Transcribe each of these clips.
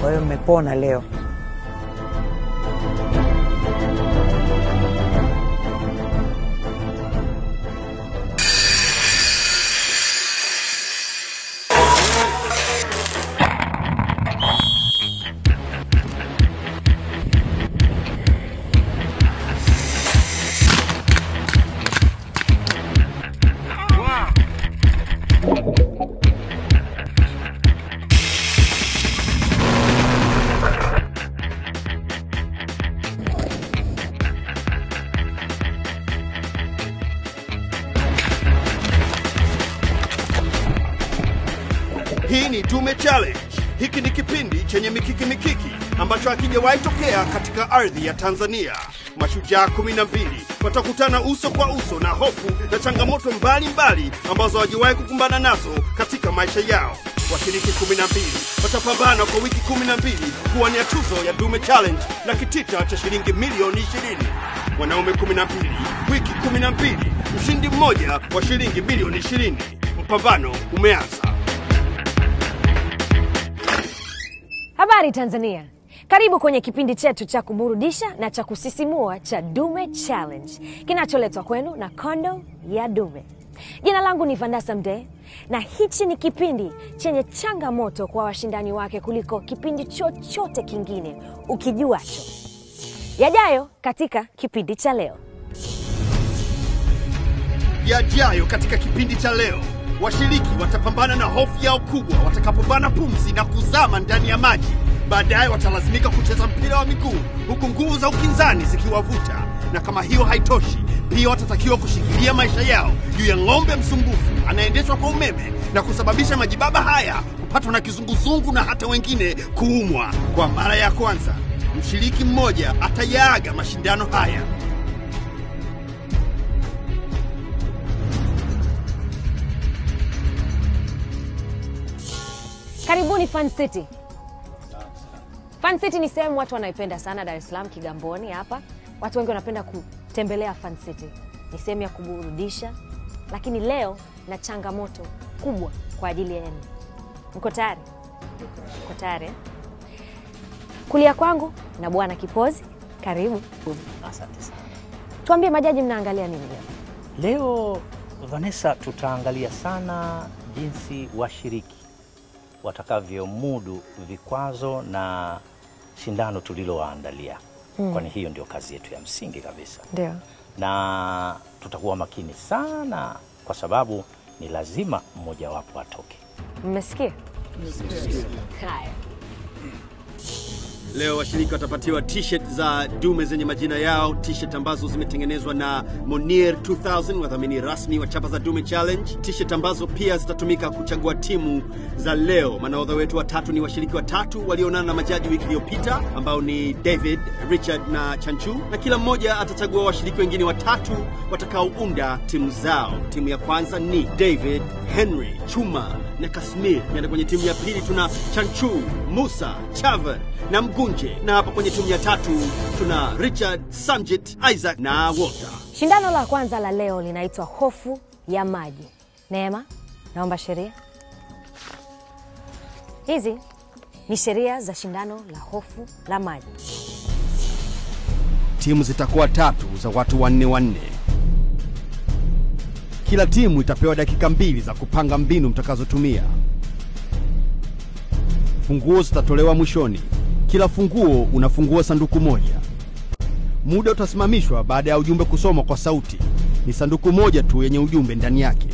Kwa hiyo mmepona leo. Hii ni Dume Challenge. Hiki ni kipindi chenye mikiki mikiki ambacho hakijawahi tokea katika ardhi ya Tanzania. Mashujaa kumi na mbili watakutana uso kwa uso na hofu na changamoto mbalimbali ambazo hawajawahi kukumbana nazo katika maisha yao. Washiriki kumi na mbili watapambana kwa wiki kumi na mbili kuwania tuzo ya Dume Challenge na kitita cha shilingi milioni ishirini. Wanaume kumi na mbili wiki kumi na mbili mshindi mmoja wa shilingi milioni ishirini. Mpambano umeanza. Habari Tanzania, karibu kwenye kipindi chetu cha kuburudisha na cha kusisimua cha Dume Challenge kinacholetwa kwenu na Kondo ya Dume. Jina langu ni Vandasa Mdee na hichi ni kipindi chenye changamoto kwa washindani wake kuliko kipindi chochote kingine ukijuacho. Yajayo katika kipindi cha leo. yajayo katika kipindi cha leo. Washiriki watapambana na hofu yao kubwa watakapobana pumzi na kuzama ndani ya maji. Baadaye watalazimika kucheza mpira wa miguu huku nguvu za ukinzani zikiwavuta, na kama hiyo haitoshi, pia watatakiwa kushikilia maisha yao juu ya ng'ombe msumbufu anayeendeshwa kwa umeme na kusababisha majibaba haya kupatwa na kizunguzungu na hata wengine kuumwa. Kwa mara ya kwanza, mshiriki mmoja atayaaga mashindano haya. Karibuni Fun City. Fun City ni sehemu watu wanaipenda sana Dar es Salaam, Kigamboni hapa. Watu wengi wanapenda kutembelea Fun City. Ni sehemu ya kuburudisha, lakini leo na changamoto kubwa kwa ajili yenu. Mko tayari? Mko tayari? eh? Kulia kwangu na Bwana Kipozi, karibu. Asante sana. Tuambie majaji, mnaangalia nini leo? Leo Vanessa, tutaangalia sana jinsi washiriki watakavyomudu vikwazo na shindano tulilowaandalia mm. Kwani hiyo ndio kazi yetu ya msingi kabisa, Ndio. na tutakuwa makini sana kwa sababu ni lazima mmojawapo atoke. Mmesikia? Haya. Leo washiriki watapatiwa t-shirt za dume zenye majina yao, t-shirt ambazo zimetengenezwa na Monier 2000, wadhamini rasmi wa chapa za Dume Challenge, t-shirt ambazo pia zitatumika kuchagua timu za leo. Manahodha wetu watatu ni washiriki watatu walioonana na majaji wiki iliyopita, ambao ni David, Richard na Chanchu, na kila mmoja atachagua washiriki wengine watatu watakaounda timu zao. Timu ya kwanza ni David, Henry, Chuma na Kasmir. Naenda kwenye timu ya pili tuna Chanchu, Musa, Chaver na Mgunje, na hapa kwenye timu ya tatu tuna Richard, Samjit, Isaac na Walter. Shindano la kwanza la leo linaitwa hofu ya maji. Neema, naomba sheria. Hizi ni sheria za shindano la hofu la maji. Timu zitakuwa tatu za watu wanne wanne. Kila timu itapewa dakika mbili za kupanga mbinu mtakazotumia. Funguo zitatolewa mwishoni. Kila funguo unafungua sanduku moja. Muda utasimamishwa baada ya ujumbe kusomwa kwa sauti. Ni sanduku moja tu yenye ujumbe ndani yake.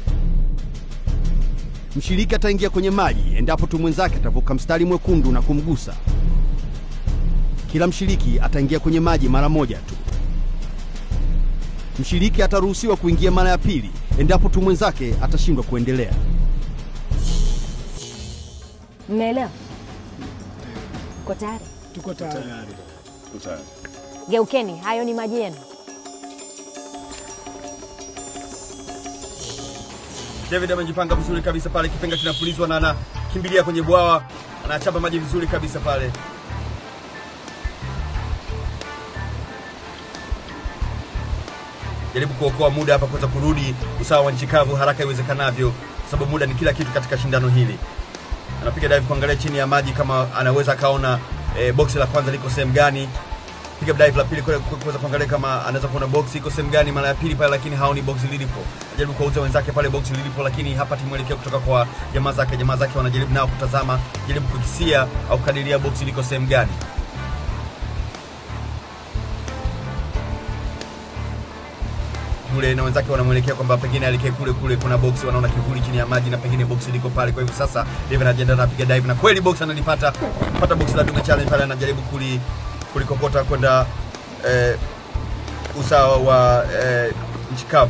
Mshiriki ataingia kwenye maji endapo tu mwenzake atavuka mstari mwekundu na kumgusa. Kila mshiriki ataingia kwenye maji mara moja tu. Mshiriki ataruhusiwa kuingia mara ya pili endapo tu mwenzake atashindwa kuendelea. Mmeelewa? Ko tayari? Tuko tayari. Geukeni, hayo ni maji yenu. David amejipanga vizuri kabisa pale, kipenga kinapulizwa na anakimbilia kwenye bwawa, anachapa maji vizuri kabisa pale. Jaribu kuokoa muda hapa kuweza kurudi usawa wa nchi kavu haraka iwezekanavyo, kwa sababu muda ni kila kitu katika shindano hili. anapiga dive kuangalia chini ya maji kama anaweza akaona e, boksi la kwanza liko sehemu gani piga dive la pili kule ku- kuweza kuangalia kama anaweza kuona box iko sehemu gani mara ya pili pale, lakini haoni box lilipo. Anajaribu kuwauza wenzake pale box lilipo, lakini hapati mwelekeo kutoka kwa jamaa zake. Jamaa zake wanajaribu nao kutazama, jaribu kukisia au kukadiria box liko sehemu gani. kule na wenzake wanamwelekea kwamba pengine aelekee kule kule, kuna box, wanaona kivuli chini ya maji na pengine box liko pale. Kwa hivyo sasa David anajiandaa anapiga dive na kweli box analipata, pata box la Dume Challenge pale, anajaribu kuli kulikokota kwenda eh, usawa wa eh, nchi kavu.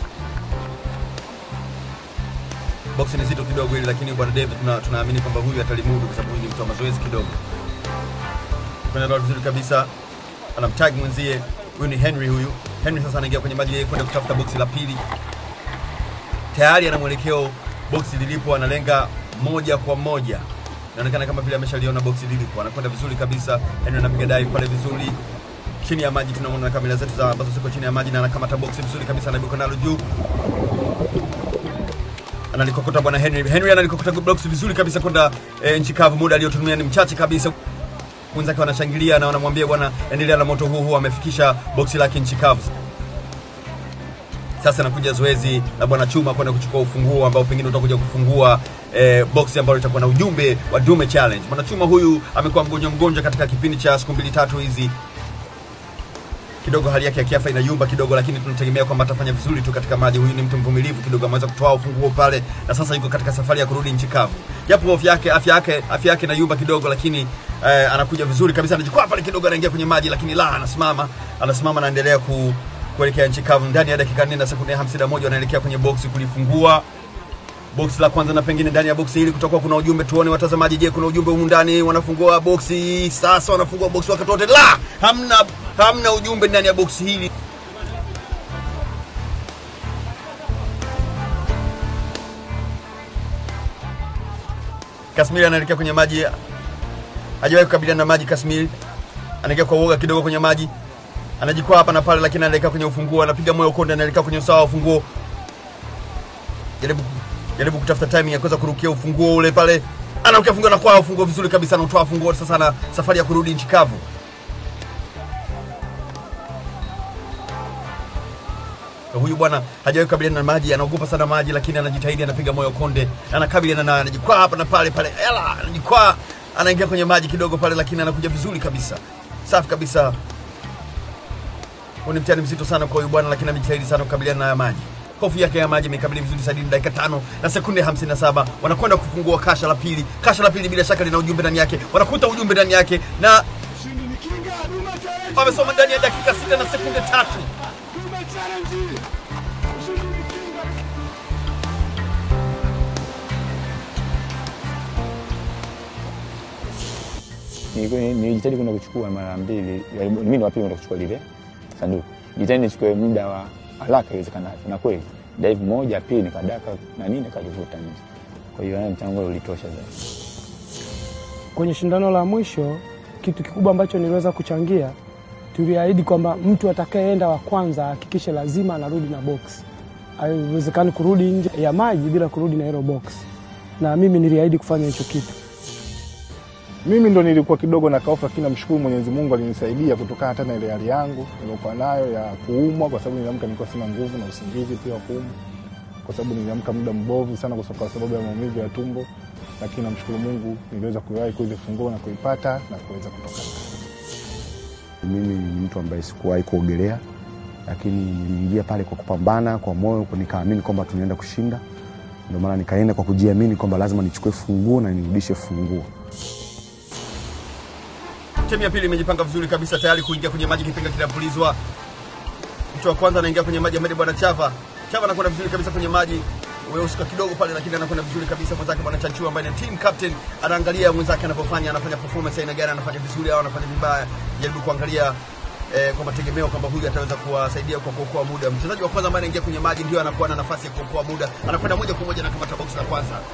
Box ni zito kidogo hili, lakini bwana David tuna- tunaamini kwamba huyu atalimudu kwa sababu huyu ni mtu wa mazoezi kidogo. Kwenda vizuri kabisa, anamtag mwenzie huyu ni Henry huyu. Henry sasa anaingia kwenye maji yeye kwenda kutafuta boksi la pili. Tayari ana mwelekeo boksi lilipo, analenga moja kwa moja. Inaonekana kama vile ameshaliona boksi lilipo, anakwenda vizuri kabisa. Henry anapiga dive pale vizuri chini ya maji, tunaona kamera zetu za ambazo ziko chini ya maji, na anakamata boksi vizuri kabisa, anaibuka nalo juu analikokota bwana Henry. Henry analikokota box vizuri kabisa kwenda e, nchi kavu. Muda aliotumia ni mchache kabisa wenzake wanashangilia na wanamwambia bwana, endelea na moto huu huu, amefikisha boksi lake nchi kavu. Sasa nakuja zoezi la bwana Chuma kwenda kuchukua ufunguo ambao pengine utakuja kufungua eh, boksi ambalo litakuwa na ujumbe wa Dume Challenge. Bwana Chuma huyu amekuwa mgonjwa mgonjwa katika kipindi cha siku mbili tatu hizi kidogo hali yake ya kiafya inayumba kidogo, lakini tunategemea kwamba atafanya vizuri tu katika maji. Huyu ni mtu mvumilivu kidogo, ameweza kutoa ufunguo pale na sasa yuko katika safari ya kurudi nchi kavu, japo afya yake afya yake afya yake inayumba kidogo, lakini eh, anakuja vizuri kabisa, anajikwaa pale kidogo, anaingia kwenye maji, lakini la, anasimama anasimama, anaendelea ku kuelekea nchi kavu. Ndani ya dakika 4 na sekunde 51 wanaelekea kwenye boksi kulifungua boksi la kwanza, na pengine ndani ya boksi hili kutakuwa kuna ujumbe. Tuone watazamaji, je, kuna ujumbe humu ndani? Wanafungua boksi sasa, wanafungua boksi wakati wote, la, hamna hamna ujumbe ndani ya boksi hili. Kasmiri anaelekea kwenye maji, hajawahi kukabiliana na maji. Kasmiri anaelekea kwa uoga kidogo kwenye maji, anajikwaa hapa na pale, lakini anaelekea kwenye ufunguo, anapiga moyo konde, anaelekea kwenye usawa wa ufunguo jaribu jaribu kutafuta timing ya kuweza kurukia ufunguo ule pale, anarukia funguo na kwa ufunguo vizuri kabisa, anatoa funguo sasa, na safari ya kurudi nchi kavu. Na huyu bwana hajawahi kukabiliana na maji, anaogopa sana maji, lakini anajitahidi, anapiga moyo konde, anakabiliana na anajikwaa hapa na pale pale, ela, anajikwaa, anaingia kwenye maji kidogo pale, lakini anakuja vizuri kabisa, safi kabisa. Huu ni mtihani mzito sana kwa huyu bwana, lakini amejitahidi sana kukabiliana na haya maji. Hofu yake ya maji imekabili vizuri sadini dakika tano na sekunde 57 wanakwenda kufungua kasha la pili. Kasha la pili bila shaka lina ujumbe ndani yake, wanakuta ujumbe ndani yake na Ushindi ni kinga, Dume Challenge. wamesoma ndani ya dakika sita na sekunde tatu. Dume Challenge. Ushindi ni kinga. Nilikuwa- nilijitahidi kwenda kuchukua mara mbili, mimi ndo wa pili kwenda kuchukua lile sanduku. Jitahidi nichukue muda wa haraka iwezekanavyo, na kweli dive moja pili nikadaka na nini nikalivuta nje. Kwa hiyo yani mchango ule ulitosha zaidi. Kwenye shindano la mwisho, kitu kikubwa ambacho niliweza kuchangia, tuliahidi kwamba mtu atakayeenda wa kwanza ahakikishe lazima anarudi na box. Haiwezekani kurudi nje ya maji bila kurudi na hilo box, na mimi niliahidi kufanya hicho kitu. Mimi ndo nilikuwa kidogo na kaufa, lakini namshukuru Mwenyezi Mungu alinisaidia kutokana hata na ile hali yangu niliokuwa nayo ya kuumwa, kwa sababu niliamka nilikuwa sina nguvu na usingizi pia wa kuumwa, kwa sababu niliamka muda mbovu sana kwa kwa sababu ya maumivu ya tumbo, lakini namshukuru Mungu niliweza kuiwahi kuile funguo na kuipata na kuweza kutoka. Mimi ni mtu ambaye sikuwahi kuogelea, lakini niliingia pale kwa kupambana kwa moyo, nikaamini kwamba tunaenda kushinda. Ndio maana nikaenda kwa kujiamini kwamba lazima nichukue funguo na nirudishe funguo. Timu ya pili imejipanga vizuri kabisa tayari kuingia kwenye maji, kipenga kinapulizwa. Mtu wa kwanza anaingia kwenye maji, ambaye bwana Chava. Chava anakwenda vizuri kabisa kwenye maji, weuska kidogo pale, lakini anakwenda vizuri kabisa. Mwenzake bwana Chanchua ambaye ni team captain anaangalia mwenzake anavyofanya, anafanya performance aina gani, anafanya vizuri au anafanya vibaya, jaribu kuangalia eh, kwa mategemeo kwamba huyu ataweza kuwasaidia kwa kuokoa muda. Mchezaji wa kwanza ambaye anaingia kwenye maji ndio anakuwa na nafasi ya kuokoa muda, anakwenda moja kwa moja na kamata box la kwanza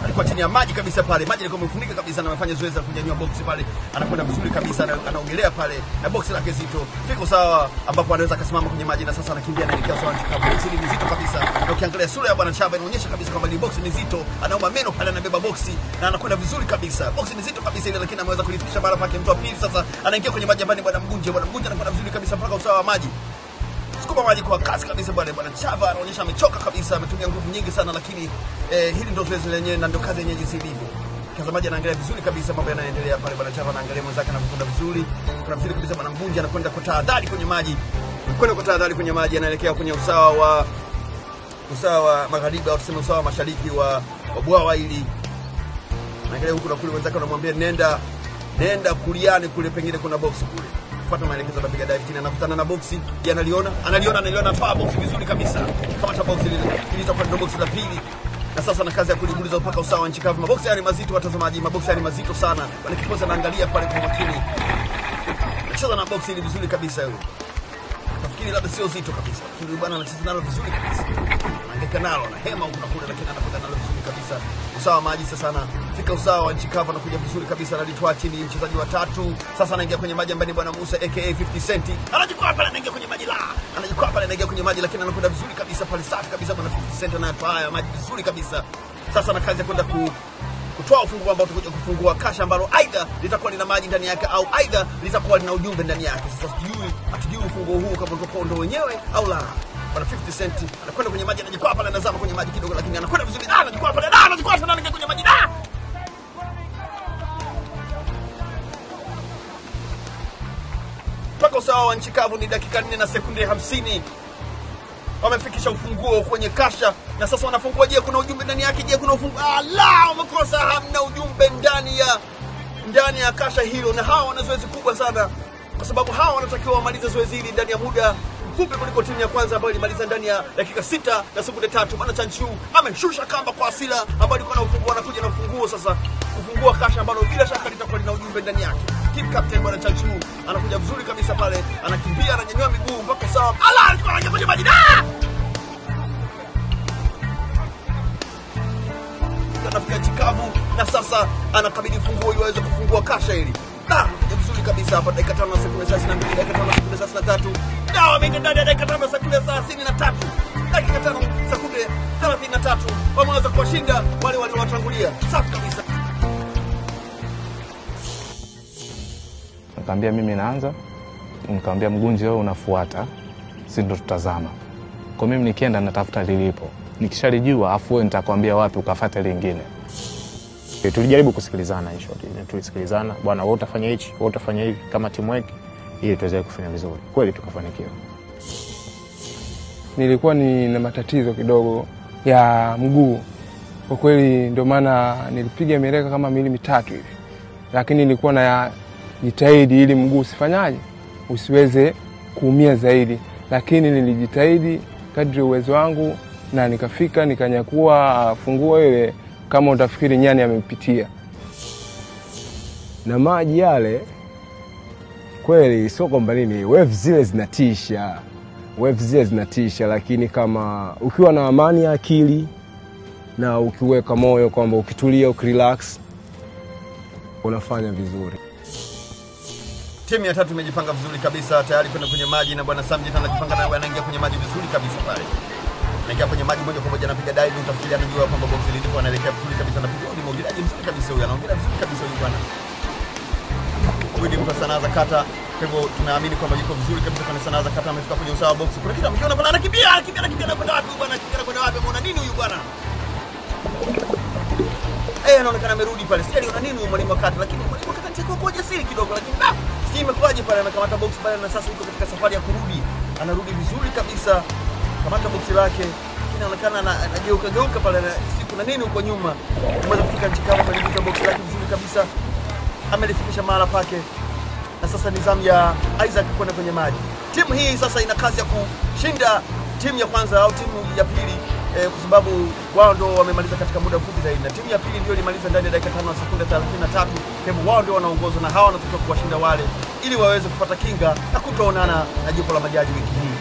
alikuwa chini ya maji kabisa pale, maji alikuwa amefunika kabisa, na amefanya zoezi la kunyanyua boksi pale, anakwenda vizuri kabisa, ana- anaogelea pale na boksi lake zito fiko sawa, ambapo anaweza akasimama kwenye maji, na sasa anakimbia anaelekea sawa nchi kavu. Boksi hili ni zito kabisa, na ukiangalia sura ya bwana Chava inaonyesha kabisa kwamba ni boksi ni zito, anauma meno pale, anabeba boksi na anakwenda vizuri kabisa. Boksi ni zito kabisa ile, lakini ameweza kulifikisha mara pake. Mtu wa pili sasa anaingia kwenye maji ambayo ni bwana Mgunje. Bwana Mgunje anakwenda vizuri kabisa mpaka usawa wa maji sukuma maji kwa kasi kabisa bwana bwana Chava anaonyesha amechoka kabisa, ametumia nguvu nyingi sana, lakini eh, hili ndio zoezi lenyewe na ndio kazi yenyewe jinsi ilivyo. Mtazamaji anaangalia vizuri kabisa mambo yanayoendelea pale. Bwana Chava anaangalia mwenzake anavyokwenda vizuri, kuna vizuri kabisa. Bwana Mbunji anakwenda kwa tahadhari kwenye maji, kwenda kwa tahadhari kwenye maji, anaelekea kwenye usawa wa usawa wa magharibi au tuseme usawa wa mashariki wa, wa bwawa hili. Anaangalia huku na kule, wenzake wanamwambia nenda nenda kuliani kule, pengine kuna box kule fuata maelekezo anapiga dive chini, anakutana na boksi, je, analiona analiona analiona paa boksi vizuri kabisa, kama ta boksi lile litakuwa ndio boksi la pili, na sasa na kazi ya kulibuliza mpaka usawa wa nchi kavu. Maboksi haya ni mazito, watazamaji, maboksi haya ni mazito sana. Bwana Kipoza anaangalia pale kwa makini, anacheza na boksi hili vizuri kabisa yule nafikiri labda sio zito kabisa, lakini huyu bwana anacheza nalo vizuri kabisa, anaangaika nalo, anahema huku na kule, lakini anakwenda nalo vizuri kabisa. Usawa wa maji sasa, anafika usawa wa nchi kavu, anakuja vizuri kabisa, analitwaa chini mchezaji wa tatu. Sasa anaingia kwenye maji ambaye ni bwana Musa aka 50 Cent, anajikwaa pale, anaingia kwenye maji la, anajikwaa pale, anaingia kwenye maji, lakini anakwenda vizuri kabisa pale, safi kabisa, bwana 50 Cent anayatwaa haya maji vizuri kabisa. Sasa ana kazi ya kwenda ku kutoa ufunguo ambao tutakuja kufungua kasha ambalo aidha litakuwa lina maji ndani yake au aidha litakuwa lina ujumbe ndani yake. Sasa sijui hatujui ufunguo huu kama utakuwa ndo wenyewe au la. Bwana 50 Cent anakwenda kwenye maji, anajikwaa pale, anazama kwenye maji kidogo, lakini anakwenda vizuri. Ah, anajikwaa pale, ah, anajikwaa tena, anaingia kwenye maji ah! mpaka usawa wa nchi kavu ni dakika 4 na sekunde 50 wamefikisha ufunguo kwenye kasha na sasa wanafungua. Je, kuna ujumbe ndani yake? Je, kuna ufunguo? Ala, wamekosa, hamna ujumbe ndani ya ndani ya kasha hilo, na hawa wana zoezi kubwa sana, kwa sababu hawa wanatakiwa wamalize zoezi hili ndani ya muda mfupi kuliko timu ya kwanza ambayo ilimaliza ndani ya dakika sita na sekunde tatu. Bwana Chanchu ameshusha kamba kwa asila ambayo ilikuwa na ufunguo, anakuja na ufunguo sasa kufungua kasha ambalo bila shaka litakuwa lina ujumbe ndani yake. Team captain bwana Chanchu anakuja vizuri kabisa pale, anakimbia, ananyanyua miguu mpaka sawa. Ala, alikuwa anaingia kwenye maji da! anafika chikavu na sasa anakabidhi funguo ili waweze kufungua kasha hili. Da, ni vizuri kabisa hapa, dakika tano na sekunde thelathini na mbili, dakika tano na sekunde thelathini na tatu. Da, wameingia ndani ya dakika tano na sekunde thelathini na tatu, dakika tano sekunde thelathini na tatu wameweza kuwashinda wale waliowatangulia. Safi kabisa. Nikamwambia mimi naanza, nikamwambia Mgunji wewe unafuata, si ndo tutazama. Kwa mimi nikienda natafuta lilipo, nikishalijua afu wewe nitakwambia wapi ukafata lingine. E, tulijaribu kusikilizana in short. Tulisikilizana, bwana wewe utafanya hichi, wewe utafanya hivi kama teamwork ili tuweze kufanya vizuri. Kweli tukafanikiwa. nilikuwa nina matatizo kidogo ya mguu kwa kweli, ndio maana nilipiga mieleka kama miili mitatu hivi, lakini nilikuwa na jitahidi ili mguu usifanyaje, usiweze kuumia zaidi, lakini nilijitahidi kadri uwezo wangu na nikafika nikanyakua funguo ile, kama utafikiri nyani amepitia na maji yale kweli, sio kwamba nini, wave zile zinatisha, wave zile zinatisha, lakini kama ukiwa na amani ya akili na ukiweka moyo kwamba ukitulia, ukirelax, unafanya vizuri. Timu ya tatu imejipanga vizuri kabisa tayari kwenda kwenye maji, na bwana Samjit anajipanga naye, anaingia kwenye maji vizuri kabisa pale, anaingia kwenye maji moja kwa moja, anapiga dive, utafikiria anajua kwamba box lilipo, anaelekea vizuri kabisa, anapiga ni mwogeleaji mzuri kabisa huyu, anaongea vizuri kabisa huyu bwana. Huyu ni mtu wa sanaa za kata, kwa hivyo tunaamini kwamba yuko vizuri kabisa kwenye sanaa za kata. Amefika kwenye usawa wa box, kuna kitu amekiona pale, anakimbia anakimbia anakimbia, anakwenda wapi huyu bwana? Anakimbia anakwenda wapi? Ameona nini huyu bwana? Eh, anaonekana amerudi pale. Sijui aliona nini huyu mwalimu wa kata, lakini mwalimu wa kata anachukua kwa ujasiri kidogo, lakini da, sijui imekuwaje pale, amekamata box pale na sasa yuko katika safari ya kurudi. Anarudi vizuri kabisa, kamata boksi lake, lakini anaonekana ana- anageuka geuka pale, na sijui kuna nini huko nyuma. Ameweza kufika nchi kavu, amelivuta boksi lake vizuri kabisa, amelifikisha mahala pake, na sasa ni zamu ya Isaac kwenda kwenye maji. Timu hii sasa ina kazi ya kushinda timu ya kwanza au timu ya pili eh, kwa sababu wao ndo wamemaliza katika muda mfupi zaidi, na timu ya pili ndio ilimaliza ndani ya dakika tano na sekunde 33. Kwa hivyo wao ndio wanaongozwa na hawa wanatakiwa kuwashinda wale ili waweze kupata kinga na kutoonana na jopo la majaji wiki hii.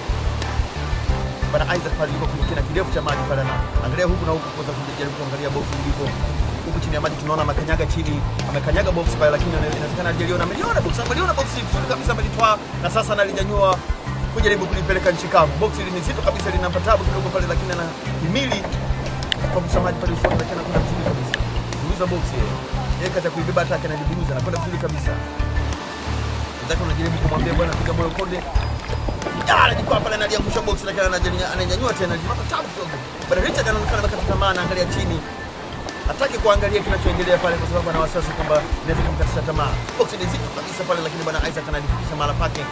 Bwana Isaac pale yuko kwenye kina kirefu cha maji pale, na angalia huku na huku kuweza kujaribu kuangalia boksi lilipo. chini ya maji, tunaona amekanyaga chini, amekanyaga box pale, lakini ina- inawezekana hajaliona, ameliona box, ameliona box vizuri kabisa, amelitwaa na sasa analinyanyua kujaribu kulipeleka nchi kavu. Box hili ni zito kabisa, linampa tabu kidogo pale, lakini ana himili kwa msamaji pale usoni, lakini anakwenda vizuri kabisa. Buruza box yeye. Yeye kaza kuibeba atake analiburuza, anakwenda vizuri kabisa. Zake unajaribu kumwambia bwana piga moyo konde. Ah, anajikwaa pale analiangusha box lakini anajanya- ananyanyua tena, anajipata tabu kidogo. Bwana Richard anaonekana amekata tamaa, anaangalia chini. Hataki kuangalia kinachoendelea pale kwa sababu ana wasiwasi kwamba inaweza kumkatisha tamaa. Box ni zito kabisa pale, lakini bwana Isaac analifikisha mahala pake.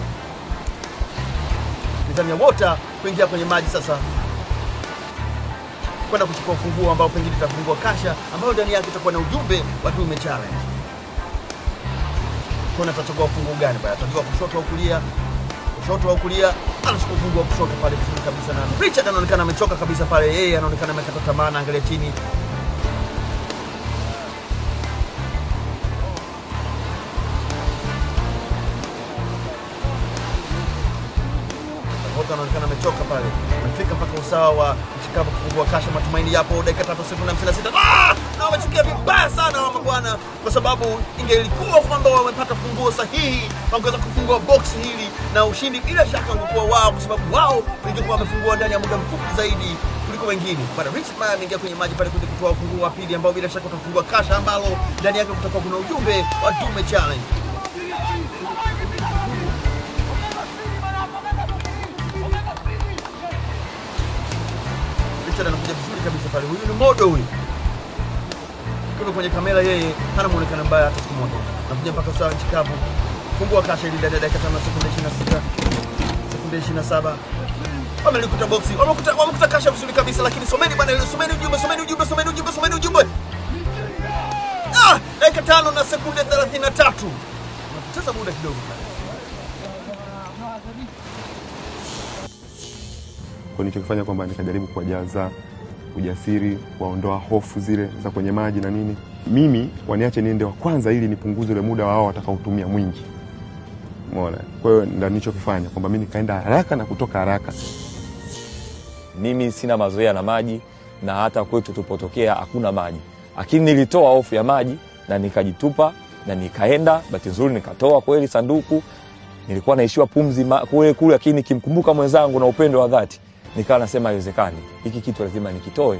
Nidhamu ya Wota kuingia kwenye maji sasa kwenda kuchukua ufunguo ambao pengine itafungua kasha ambayo ndani yake itakuwa na ujumbe wa Dume Challenge. Kuna atachukua ufunguo gani bwana? Atachukua kushoto au kulia? Kushoto au kulia? Anachukua ufunguo wa kushoto pale vizuri kabisa, na Richard anaonekana amechoka kabisa pale, yeye anaonekana amekata tamaa, anaangalia chini. Wote anaonekana amechoka pale, amefika mpaka usawa wa Chicago kufungua kasha. Matumaini yapo, dakika tatu sekunde hamsini na sita Ah! na wamechukia vibaya sana wa mabwana, kwa sababu ingelikuwa kwamba wamepata funguo sahihi, wangeweza kufungua box hili na ushindi bila shaka ungekuwa wao, kwa sababu wao ingekuwa wamefungua ndani ya muda mfupi zaidi kuliko wengine. Bwana Richard Maya ameingia kwenye maji pale kuja kutoa ufunguo wa pili, ambao bila shaka utafungua kasha ambalo ndani yake kutakuwa kuna ujumbe wa Dume Challenge. Richard anakuja vizuri kabisa pale. Huyu ni modo huyu. Ukiwa kwenye kamera yeye hana muonekano mbaya hata siku moja. Anakuja mpaka usawa nchi kavu. Fungua kasha ili ndani ya dakika 5 sekunde 26. Sekunde 27. Wamelikuta boxi. Wamekuta wamekuta kasha vizuri kabisa lakini someni bwana ile someni ujumbe, someni ujumbe, someni ujumbe, someni ujumbe. Ah, dakika tano na sekunde 33. Unapoteza muda kidogo. Kwa nilichokifanya kwamba nikajaribu kuwajaza ujasiri, kuwaondoa hofu zile za kwenye maji na nini. Mimi waniache niende wa kwanza ili nipunguze ule muda wao watakaotumia mwingi. Umeona? Kwa hiyo ndio nilichokifanya kwamba mimi nikaenda haraka na kutoka haraka. Mimi sina mazoea na maji na hata kwetu tupotokea hakuna maji, lakini nilitoa hofu ya maji na nikajitupa na nikaenda. Bahati nzuri nikatoa kweli sanduku, nilikuwa naishiwa pumzi ma- kule kule, lakini nikimkumbuka mwenzangu na upendo wa dhati nikawa nasema haiwezekani, hiki kitu lazima nikitoe.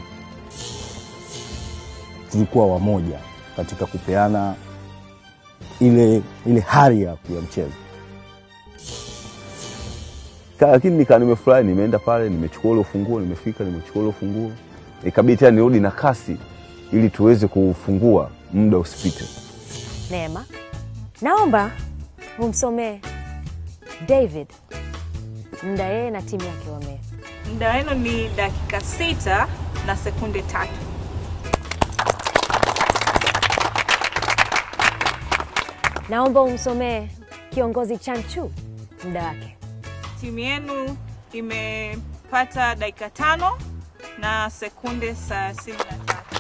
tulikuwa wamoja katika kupeana ile ile hari ya ya mchezo. Ka- Lakini nika nimefurahi, nimeenda pale, nimechukua ule ufunguo, nimefika, nimechukua ule ufunguo, ikabidi tena nirudi na kasi ili tuweze kufungua, muda usipite. Neema, naomba umsomee David muda yeye na timu yake wame Muda wenu ni dakika sita na sekunde tatu. naomba umsomee kiongozi Chanchu muda wake. Timu yenu imepata dakika tano na sekunde thelathini na tatu.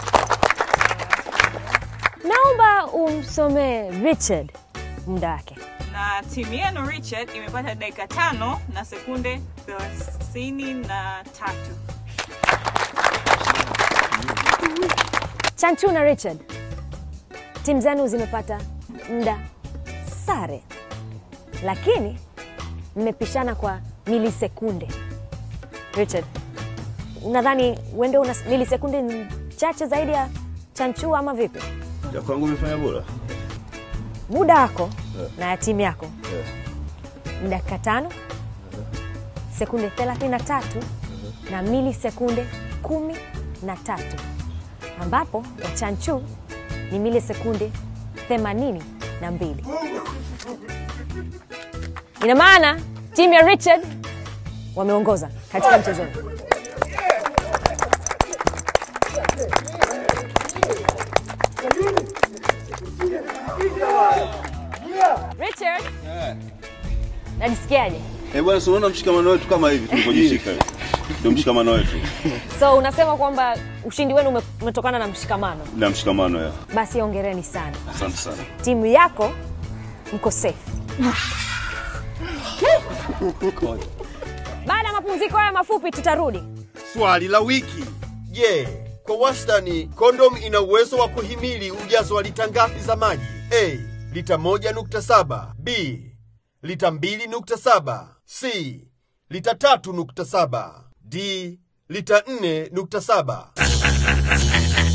Naomba umsomee Richard muda wake. Na timu yenu Richard imepata dakika tano na sekunde thelathini na tatu. Chanchu na Richard, timu zenu zimepata muda sare, lakini mmepishana kwa milisekunde. Richard, unadhani wende una milisekunde chache zaidi ya Chanchu ama vipi? Ya kwangu imefanya bora. Muda wako Eh. na ya timu yako Eh. ni dakika tano sekunde 33 na milisekunde kumi na tatu ambapo ya Chanchu ni milisekunde themanini na mbili. Ina maana timu ya Richard wameongoza katika mchezo huu. Richard, najisikiaje? Eh, bwana, si unaona mshikamano wetu kama hivi tulivyojishika. Ndio mshikamano wetu. So unasema kwamba ushindi wenu ume- umetokana na mshikamano. Na mshikamano ya. Basi ongereni sana, Asante sana. timu yako mko safe. Baada ya mapumziko haya mafupi tutarudi. Swali la wiki. Je, Kwa wastani, kondom ina uwezo wa kuhimili ujazo wa lita ngapi za maji? A. Lita 1.7. B. Lita 2.7. C. Lita 3.7. D. Lita 4.7.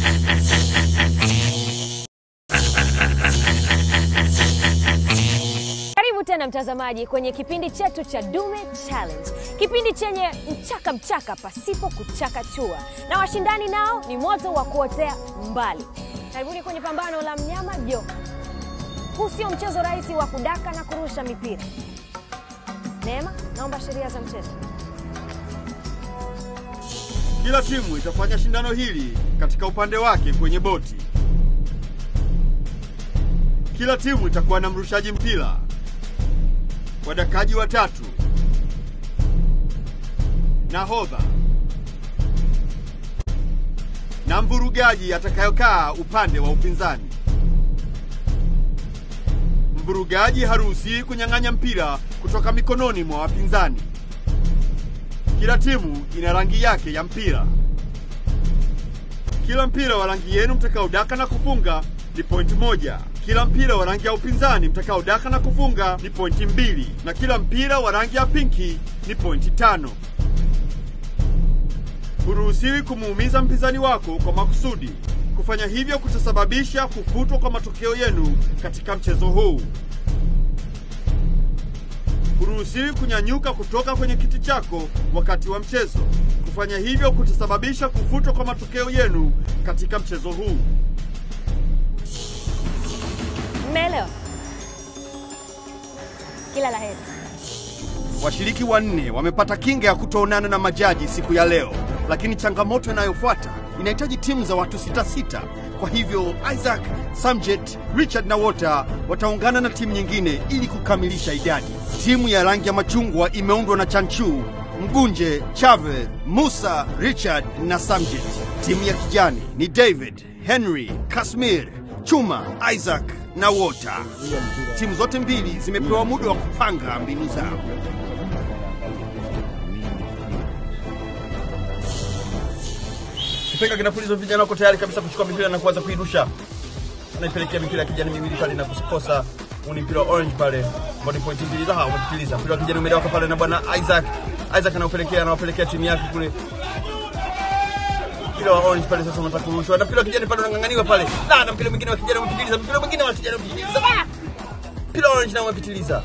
Karibu tena mtazamaji kwenye kipindi chetu cha Dume Challenge, kipindi chenye mchaka mchaka pasipo kuchakachua, na washindani nao ni moto wa kuotea mbali. Karibuni kwenye pambano la mnyama joka. Huu sio mchezo rahisi wa kudaka na kurusha mipira. Neema, naomba sheria za mchezo. Kila timu itafanya shindano hili katika upande wake kwenye boti. Kila timu itakuwa na mrushaji mpira, wadakaji watatu, nahodha na mvurugaji atakayokaa upande wa upinzani. Mvurugaji haruhusiwi kunyang'anya mpira kutoka mikononi mwa wapinzani. Kila timu ina rangi yake ya mpira. Kila mpira wa rangi yenu mtakaodaka na kufunga ni pointi moja. Kila mpira wa rangi ya upinzani mtakaodaka na kufunga ni pointi mbili, na kila mpira wa rangi ya pinki ni pointi tano. Huruhusiwi kumuumiza mpinzani wako kwa makusudi. Kufanya hivyo kutasababisha kufutwa kwa matokeo yenu katika mchezo huu. Huruhusiwi kunyanyuka kutoka kwenye kiti chako wakati wa mchezo. Kufanya hivyo kutasababisha kufutwa kwa matokeo yenu katika mchezo huu. Mmeelewa? Kila la heri. Washiriki wanne wamepata kinga ya kutoonana na majaji siku ya leo, lakini changamoto inayofuata inahitaji timu za watu sita sita. Kwa hivyo Isaac, Samjet, Richard na Wota wataungana na timu nyingine ili kukamilisha idadi. Timu ya rangi ya machungwa imeundwa na Chanchu, Mgunje, Chave, Musa, Richard na Samjet. Timu ya kijani ni David, Henry, Kasmir, Chuma, Isaac na Wota. Timu zote mbili zimepewa muda wa kupanga mbinu zao. Kipenga kinapulizwa, vijana wako tayari kabisa kuchukua mipira na kuanza kuidusha. Anaipelekea mipira ya kijani miwili pale na kukosa. Huu ni mpira wa orange pale, body point mbili za hawa umepitiliza. Mpira wa kijani umedawaka pale na bwana Isaac. Isaac anaupelekea anawapelekea timu yake kule. Mpira wa orange pale sasa unataka kurushwa. Na mpira wa kijani pale unang'ang'aniwa pale. Na na mpira mwingine wa kijani umepitiliza. Mpira mwingine wa kijani umepitiliza. Ah! Mpira wa orange nao umepitiliza.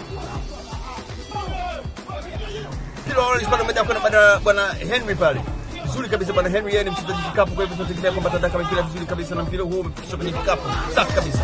Mpira wa orange pale umedawaka na bwana bwana Henry pale vizuri kabisa bwana Henry, yeye ni mchezaji kikapu, kwa hivyo tunategemea kwamba atadaka mpira vizuri kabisa, na mpira huo umefikishwa kwenye kikapu safi kabisa.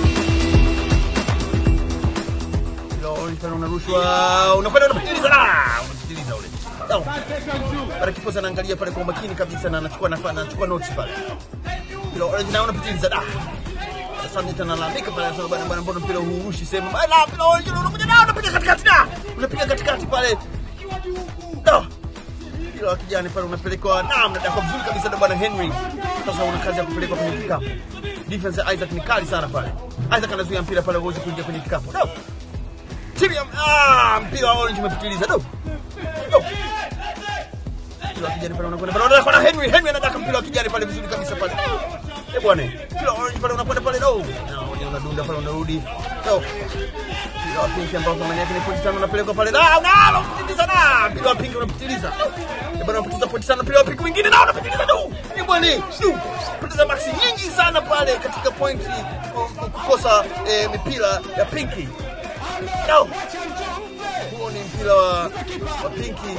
Mpira wa orange pale unarushwa, unakwenda unapitiliza, ah, unapitiliza ule pale. Kiposa anaangalia pale kwa umakini kabisa, na anachukua nafa, anachukua notes pale. Mpira wa orange na unapitiliza, da Asante tena analalamika pale, anasema bwana, bwana, mbona mpira huu urushi sehemu? Bwana, mpira wa orange unakuja na unapiga katikati, da unapiga katikati pale, da mpira wa kijani pale unapelekwa na mnadaka vizuri kabisa na bwana Henry. Sasa una kazi ya kupelekwa kwenye kikapu. Defense ya Isaac ni kali sana pale. Isaac anazuia mpira pale uweze kuingia kwenye kikapu. No. Timu ya ah, mpira wa orange umepitiliza. No. No. Mpira wa kijani pale unakwenda pale unakwenda na Henry. Henry anadaka mpira wa kijani pale vizuri kabisa pale. Eh bwana, mpira wa orange pale unakwenda pale no. No, unadunda pale unarudi. No. Mpira wa pinki ambao thamani yake ni pointi tano unapelekwa pale. Na na unapitiliza na mpira wa pinki unapitiliza. Eh bwana unapoteza pointi tano, mpira wa pinki mwingine na unapitiliza tu. Eh bwana, shu. Poteza maksi nyingi sana pale katika pointi kukosa eh, mipira ya pinki. No. Huo ni mpira wa, wa pinki.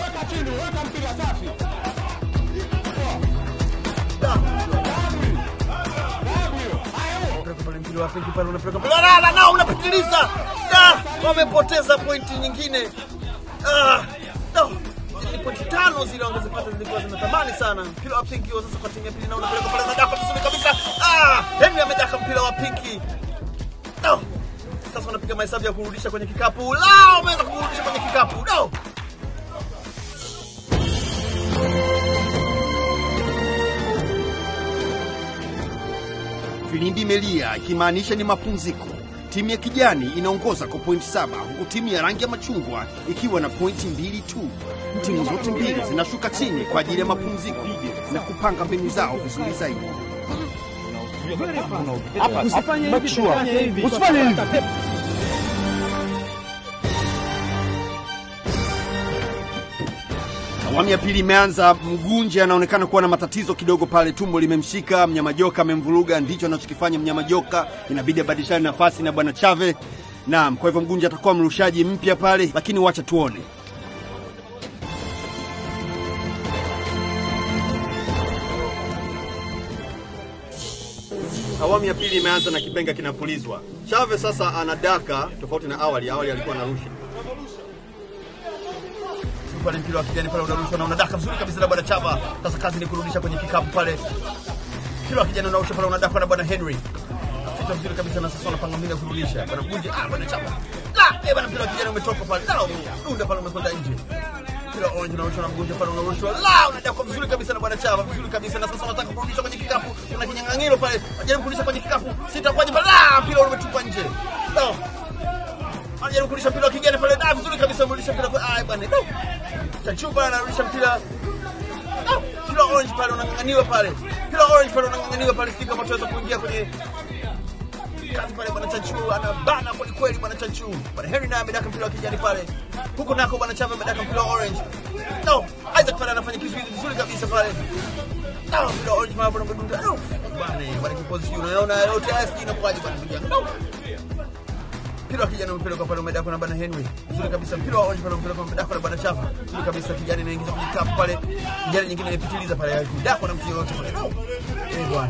pale mpira wa pinki pale unapeleka pale la la la unapitiliza. Da, wamepoteza pointi nyingine. Ah, no. Zile pointi tano zile wangezipata zilikuwa zina thamani sana. Mpira wa pinki wa sasa kwa timu ya pili na unapeleka pale nadaka vizuri kabisa. Ah, Henry amedaka mpira wa pinki. No. Sasa wanapiga mahesabu ya kurudisha kwenye kikapu. La, wameweza kurudisha kwenye kikapu. No. Filimbi imelia ikimaanisha ni mapumziko. Timu ya kijani inaongoza kwa pointi saba huku timu ya rangi ya machungwa ikiwa na pointi mbili tu. Timu zote mbili zinashuka chini kwa ajili ya mapumziko. na kupanga mbinu zao vizuri zaidi. Hapa, usifanye hivi, usifanye hivi. Usifanye hivi. Awamu ya pili imeanza. Mgunje anaonekana kuwa na matatizo kidogo pale, tumbo limemshika. Mnyama joka amemvuruga, ndicho anachokifanya mnyama joka. Inabidi abadilishane nafasi na bwana Chave. Naam, kwa hivyo Mgunje atakuwa mrushaji mpya pale, lakini wacha tuone. Awamu ya pili imeanza na kipenga kinapulizwa. Chave sasa anadaka, tofauti na awali. Awali alikuwa anarusha pale mpira wa kijani pale unarushwa na unadaka vizuri kabisa na bwana Chava. Sasa kazi ni kurudisha kwenye kikapu pale. Mpira wa kijani unarushwa pale unadakwa na bwana Henry. Fita vizuri kabisa na sasa wanapanga mbinu ya kurudisha. Bwana Mgunje, ah bwana Chava. La, eh bwana mpira wa kijani umetoka pale. La, dunda pale umekwenda nje. Mpira orange unarushwa na Mgunje pale unarushwa. La, unadakwa vizuri kabisa na bwana Chava, vizuri kabisa na sasa wanataka kurudisha kwenye kikapu. Kuna kinyang'anyiro pale. Ajaribu kurudisha kwenye kikapu. Sitakwaje pale. La, mpira umetupwa nje. La. Anajaribu kurudisha mpira wa kijani pale. Da, vizuri kabisa amerudisha mpira kwa ai bwana. No. Chachupa anarudisha mpira. No. Mpira orange pale unang'ang'aniwa pale. Mpira orange pale unang'ang'aniwa pale, si kama tuweza kuingia kwenye kazi pale. Bwana Chachu anabana kweli kweli, bwana Chachu. Bwana Henry naye amedaka mpira wa kijani pale, huko nako bwana Chava amedaka mpira wa orange. No, Isaac pale anafanya kizuizi vizuri kabisa pale. No, mpira wa orange pale bwana Mdunda. No, bwana bwana kipozi, unaona yote haya sijui inakuwaje bwana ndugu yangu. No mpira wa kijani umepeleka pale umedakwa na bwana Henry vizuri kabisa. Mpira wa orange pale umepeleka umedakwa na bwana Chava vizuri kabisa. Kijani inaingiza kwenye kapu pale, kijani nyingine inapitiliza pale, haikudakwa na mtu yoyote pale. No, eh bwana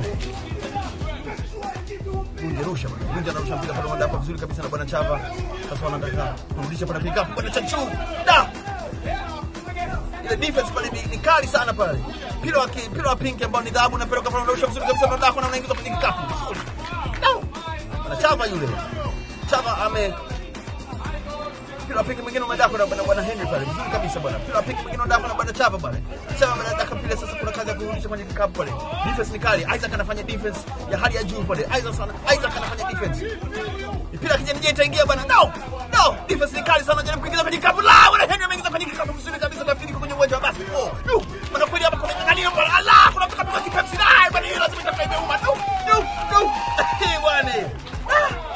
Gunje rusha bwana, Gunje anarusha mpira pale, umedakwa vizuri kabisa na bwana Chava. Sasa wanataka kurudisha pale pick up bwana Chachu da ile defense pale ni, ni kali sana pale. Mpira wa ki- mpira wa pink ambao ni dhahabu unapeleka pale, unarusha vizuri kabisa, unadakwa na unaingiza kwenye kikapu vizuri. No, bwana Chava yule Chava ame mpira wa piki mwingine umedakwa na bwana bwana Henry pale vizuri kabisa bwana. Mpira wa piki mwingine unadakwa na bwana Chava pale. Chava amedaka mpira sasa, kuna kazi ya kurudisha kwenye kikapu pale. Defense ni kali. Isaac anafanya defense ya hali ya juu pale. Isaac sana Isaac anafanya defense. Mpira ya kijani je itaingia bwana. No. No, defense ni kali sana, jaribu kuingiza kwenye kikapu. La, bwana Henry ameingiza kwenye kikapu vizuri kabisa, nafikiri kwenye uwanja wa basketball. No. Bwana kweli hapa kuna ngangania pale. Allah, kuna pika pika kipepsi. Ah, bwana hiyo lazima itakuwa imeuma. No. No. No. Eh, bwana. Ah.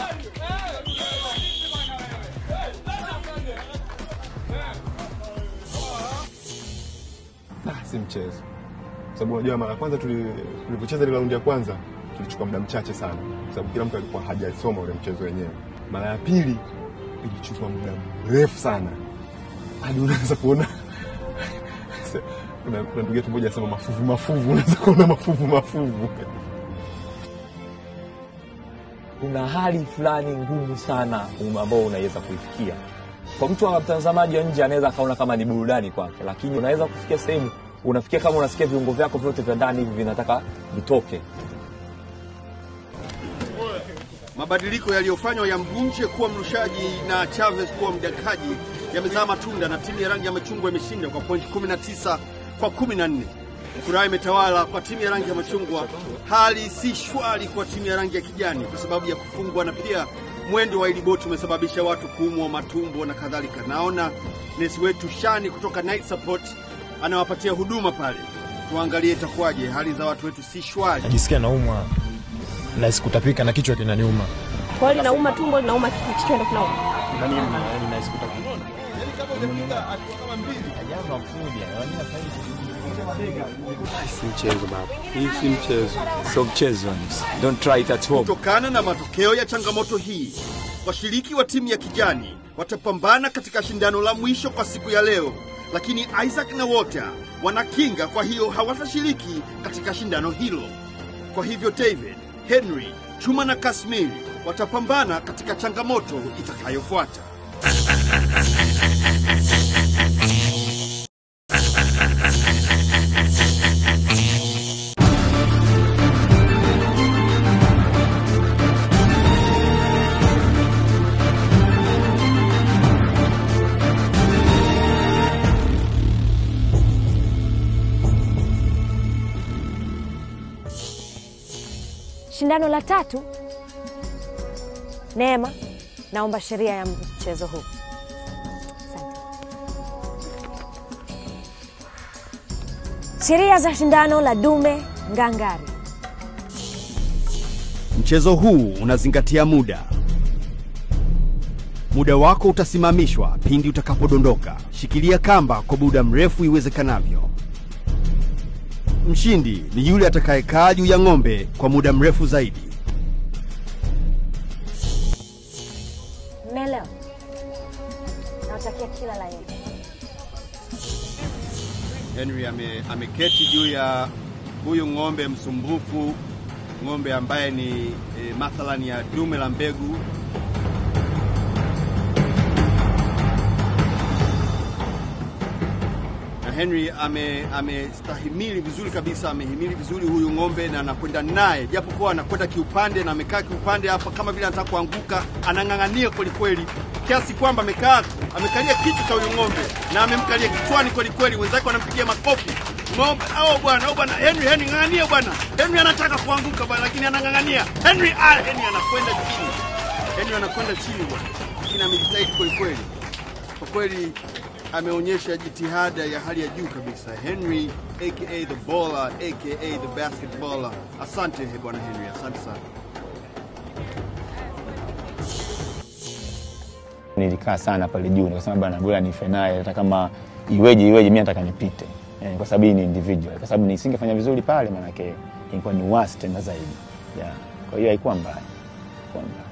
Ah, si mchezo, sababu unajua mara ya kwanza tuli- tulivyocheza ile raundi ya kwanza tulichukua muda mchache sana, kwa sababu kila mtu alikuwa hajasoma ule mchezo wenyewe. Mara ya pili ilichukua muda mrefu sana, hadi unaweza kuona kuna, kuna ndugu yetu mmoja anasema mafuvu mafuvu, unaweza kuona mafuvu mafuvu. kuna hali fulani ngumu sana um- ambao unaweza kuifikia kwa mtu wa mtazamaji wa nje anaweza akaona kama ni burudani kwake lakini unaweza kufikia sehemu unafikia kama unasikia viungo vyako vyote vya ndani hivi vinataka vitoke Mabadiliko yaliyofanywa ya Mgunje kuwa mrushaji na Chavez kuwa mdakaji yamezaa matunda na timu ya rangi ya machungwa imeshinda kwa pointi 19 kwa 14. Furaha imetawala kwa timu ya rangi ya machungwa, hali si shwari kwa timu ya rangi ya kijani kwa sababu ya kufungwa na pia mwendo wa iliboti umesababisha watu kuumwa matumbo na kadhalika. Naona nesi wetu Shani kutoka Night Support anawapatia huduma pale, tuangalie itakuwaje. Hali za watu wetu si shwari. najisikia naumwa na sikutapika na kichwa kinaniuma Kwa hiyo linauma tumbo, linauma kichwa ndio kinauma. si mchezo baba hii si mchezo sio mchezo don't try it at home Kutokana na matokeo ya changamoto hii, washiriki wa timu ya kijani watapambana katika shindano la mwisho kwa siku ya leo, lakini Isaac na Walter wana kinga, kwa hiyo hawatashiriki katika shindano hilo. Kwa hivyo David, Henry, Chuma na Kasmiri watapambana katika changamoto itakayofuata. Shindano la tatu. Neema, naomba sheria ya mchezo huu. Asante. Sheria za shindano la dume ngangari. Mchezo huu unazingatia muda. Muda wako utasimamishwa pindi utakapodondoka. Shikilia kamba kwa muda mrefu iwezekanavyo. Mshindi ni yule atakayekaa juu ya ng'ombe kwa muda mrefu zaidi. Mmeelewa? Nawatakia kila la heri. Henry ame, ameketi juu ya huyu ng'ombe msumbufu, ng'ombe ambaye ni e, mathalan ya dume la mbegu. Na Henry ame amestahimili vizuri kabisa, amehimili vizuri huyu ng'ombe na anakwenda naye, japokuwa anakwenda kiupande na amekaa kiupande hapa kama vile anataka kuanguka, anang'ang'ania kweli kweli, kiasi kwamba amekaa amekalia kichwa cha huyu ng'ombe na amemkalia kichwani kweli kweli, wenzake wanampigia makofi ng'ombe. Oh bwana, oh bwana, Henry, Henry ng'ang'ania bwana. Henry anataka kuanguka bwana, lakini anang'ang'ania. Henry, ah, Henry anakwenda chini, Henry anakwenda chini bwana, lakini amejitahidi kweli kweli, kwa kweli ameonyesha jitihada ya hali ya juu kabisa. Henry aka the baller aka the basketballer. Asante he bwana Henry, asante sana. nilikaa sana pale juu nikasema bana bora nife naye hata kama iweje iweje mimi nataka nipite eh, kwa sababu hii ni individual kwa sababu nisingefanya vizuri pale maanake ilikuwa ni worse tena zaidi yeah. kwa hiyo haikuwa mbaya haikuwa mbaya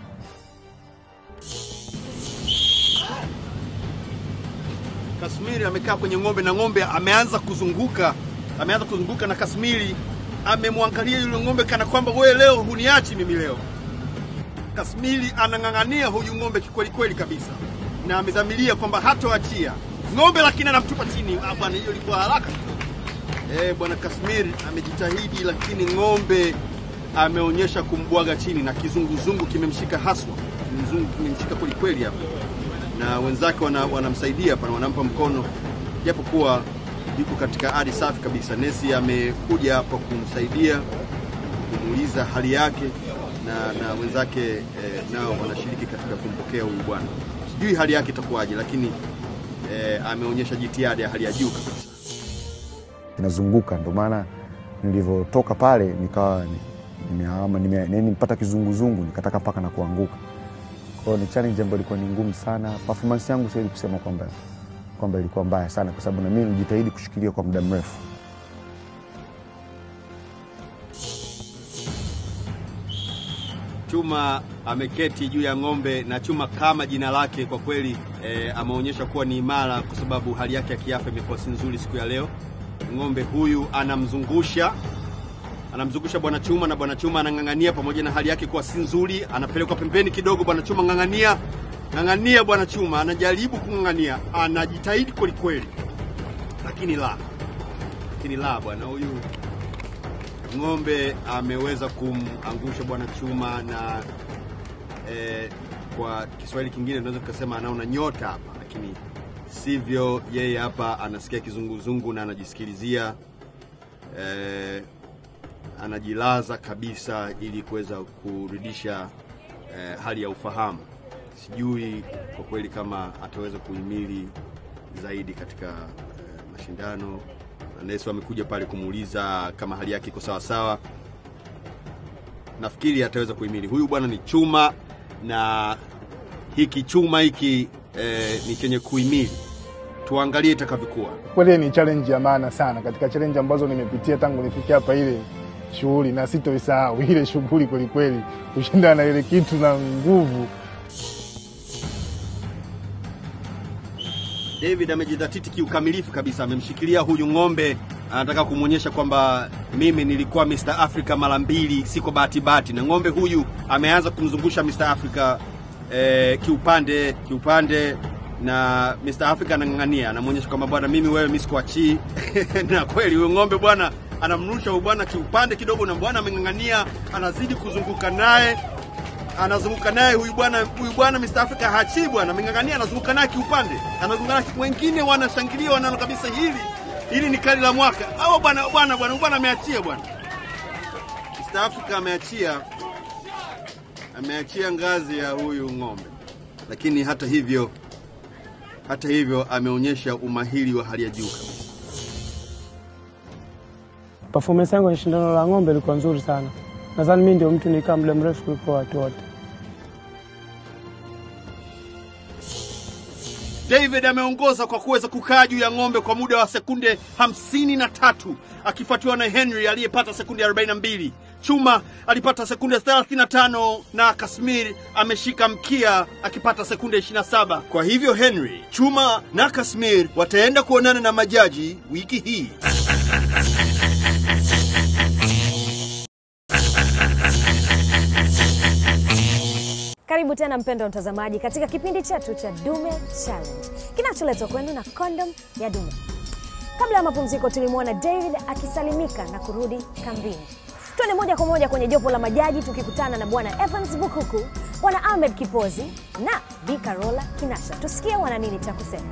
Kasmiri amekaa kwenye ng'ombe na ng'ombe ameanza kuzunguka, ameanza kuzunguka na Kasmiri amemwangalia yule ng'ombe kana kwamba wewe leo huniachi mimi leo. Kasmiri anang'ang'ania huyu ng'ombe kikweli kweli kabisa, na amedhamiria kwamba hatoachia ng'ombe, lakini anamtupa chini. Ah, bwana, hiyo ilikuwa haraka. Eh, bwana Kasmiri amejitahidi, lakini ng'ombe ameonyesha kumbwaga chini na kizunguzungu kimemshika haswa, kizunguzungu kimemshika kweli kweli hapa na wenzake wana- wanamsaidia hapa, wanampa mkono, japokuwa yuko katika hali safi kabisa. Nesi amekuja hapa kumsaidia, kumuuliza hali yake, na, na wenzake eh, nao wanashiriki katika kumpokea huyu bwana. Sijui hali yake itakuwaje, lakini eh, ameonyesha jitihada ya hali ya juu kabisa. inazunguka ndo maana nilivyotoka pale nikawa ni- nimehama nime, nime, nimepata kizunguzungu nikataka mpaka na kuanguka kwao ni challenge ambayo ilikuwa ni ngumu sana performance yangu siwezi kusema kwamba kwamba ilikuwa mbaya sana kwa sababu na mimi nilijitahidi kushikilia kwa muda mrefu Chuma ameketi juu ya ng'ombe na Chuma kama jina lake kwa kweli e, ameonyesha kuwa ni imara kwa sababu hali yake ya kiafya imekuwa si nzuri siku ya leo. Ng'ombe huyu anamzungusha anamzungusha bwana Chuma na bwana Chuma anang'ang'ania, pamoja na hali yake kuwa si nzuri, anapelekwa pembeni kidogo. Bwana Chuma ng'ang'ania, ng'ang'ania. Bwana Chuma anajaribu kung'ang'ania, anajitahidi kweli kweli, lakini la, lakini la, bwana huyu ng'ombe ameweza kumangusha bwana Chuma na eh, kwa Kiswahili kingine tunaweza tukasema anaona nyota hapa, lakini sivyo. Yeye hapa anasikia kizunguzungu na anajisikilizia eh, anajilaza kabisa ili kuweza kurudisha eh, hali ya ufahamu. Sijui kwa kweli kama ataweza kuhimili zaidi katika eh, mashindano. Nesi amekuja pale kumuuliza kama hali yake iko sawa sawa. Nafikiri ataweza kuhimili. Huyu bwana ni chuma na hiki chuma hiki eh, ni chenye kuhimili. Tuangalie itakavyokuwa. Kweli ni challenge ya maana sana katika challenge ambazo nimepitia tangu nifikia hapa, ile shughuli na sitoisahau ile shughuli kwelikweli, kushindana na ile kitu na nguvu. David amejidhatiti kiukamilifu kabisa, amemshikilia huyu ng'ombe, anataka kumwonyesha kwamba mimi nilikuwa Mr Africa mara mbili, siko bahati bahati. Na ng'ombe huyu ameanza kumzungusha Mr Africa eh, kiupande kiupande, na Mr Africa anang'ang'ania, anamwonyesha kwamba bwana, mimi wewe, mimi sikuachii. na kweli huyu ng'ombe bwana anamrusha huyu bwana kiupande kidogo, na bwana ameng'ang'ania, anazidi kuzunguka naye anazunguka naye huyu bwana huyu bwana Mr Africa hachi bwana, ameng'ang'ania, anazunguka naye kiupande, anazunguka naye wengine wanashangilia, wanaona kabisa hili hili ni kali la mwaka. Au bwana bwana bwana bwana ameachia bwana, Mr Africa ameachia ameachia ngazi ya huyu ng'ombe, lakini hata hivyo hata hivyo ameonyesha umahiri wa hali ya juu kabisa. performance yangu kwenye shindano la ng'ombe ilikuwa nzuri sana. Nadhani mimi ndio mtu nikaa muda mrefu kuliko watu wote. David ameongoza kwa kuweza kukaa juu ya ng'ombe kwa muda wa sekunde hamsini na tatu akifuatiwa na Henry aliyepata sekunde 42. Chuma alipata sekunde 35 na Kasmir ameshika mkia akipata sekunde 27. Kwa hivyo Henry, Chuma na Kasmir wataenda kuonana na majaji wiki hii. Karibu tena mpendo mtazamaji katika kipindi chetu cha Dume Challenge kinacholetwa kwenu na Kondom ya Dume. Kabla ya mapumziko, tulimwona David akisalimika na kurudi kambini. Twende moja kwa moja kwenye jopo la majaji tukikutana na bwana Evans Bukuku, bwana Ahmed Kipozi na Bi Carola Kinasha. Tusikie wana nini cha kusema.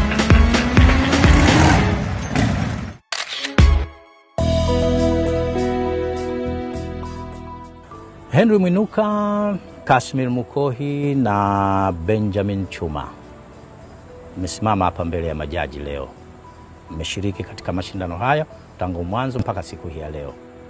Henry Mwinuka, Kashmir Mukohi na Benjamin Chuma mmesimama hapa mbele ya majaji leo. Mmeshiriki katika mashindano haya tangu mwanzo mpaka siku hii ya leo.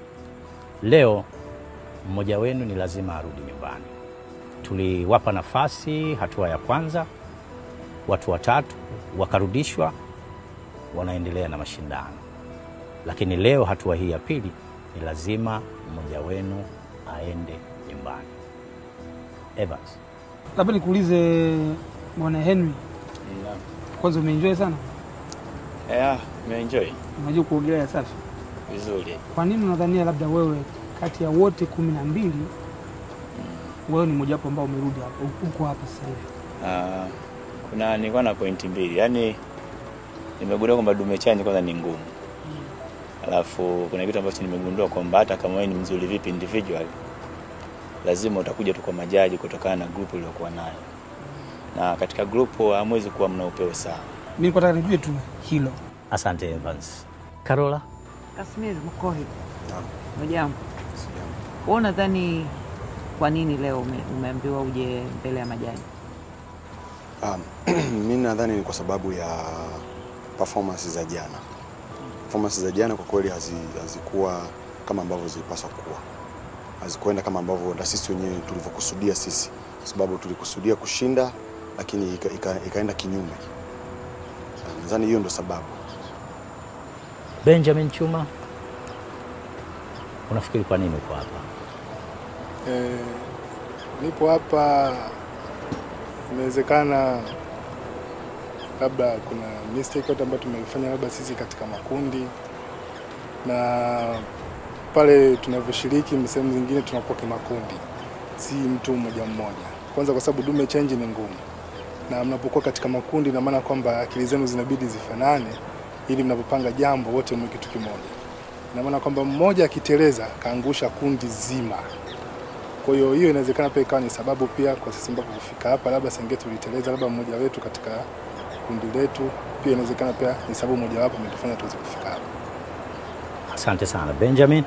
Leo mmoja wenu ni lazima arudi nyumbani. Tuliwapa nafasi hatua ya kwanza, watu watatu wakarudishwa, wanaendelea na mashindano, lakini leo hatua hii ya pili ni lazima mmoja wenu aende nyumbani. Evans. Labda nikuulize bwana Henry, kwanza umeenjoy sana? Yeah, nimeenjoy Unajua kuogelea safi. vizuri. Kwa nini unadhania labda wewe kati ya wote kumi na mbili wewe ni mojawapo ambao umerudi hapa uko hapa sasa hivi? Ah, kuna nilikuwa na pointi mbili, yaani nimegundua kwamba dume challenge kwanza ni ngumu, alafu kuna kitu ambacho nimegundua kwamba hata kama wewe ni mzuri vipi individual, lazima utakuja tu kwa majaji kutokana na grupu uliokuwa nayo, na katika grupu hamwezi kuwa mna upeo sawa. Mimi niko nataka nijue tu hilo. Asante Evans. Carola. Kasmir Mkohi, hujambo? Wewe unadhani kwa nini leo ume, umeambiwa uje mbele ya majaji? Um, mi nadhani ni kwa sababu ya performance za jana. Performance za jana kwa kweli hazi- hazikuwa kama ambavyo zilipaswa kuwa, hazikuenda kama ambavyo na sisi wenyewe tulivyokusudia sisi, kwa sababu tulikusudia kushinda, lakini ika, ika, ikaenda kinyume. Nadhani hiyo ndo sababu. Benjamin Chuma, unafikiri kwa nini uko hapa? Eh, nipo hapa, inawezekana labda kuna mistake yote ambayo tumeifanya labda sisi katika makundi, na pale tunavyoshiriki sehemu zingine tunakuwa kimakundi, si mtu mmoja mmoja. Kwanza kwa sababu dume change ni ngumu, na mnapokuwa katika makundi, ina maana kwamba akili zenu zinabidi zifanane, ili mnapopanga jambo wote mwe kitu kimoja. Ina maana kwamba mmoja akiteleza kaangusha kundi zima. Kwa hiyo hiyo inawezekana pia ikawa ni sababu pia kwa sisi mpaka kufika hapa, labda senge tuliteleza, labda mmoja wetu katika kundi letu, pia inawezekana pia ni sababu mojawapo imetufanya tuweze kufika hapa. Asante sana Benjamin.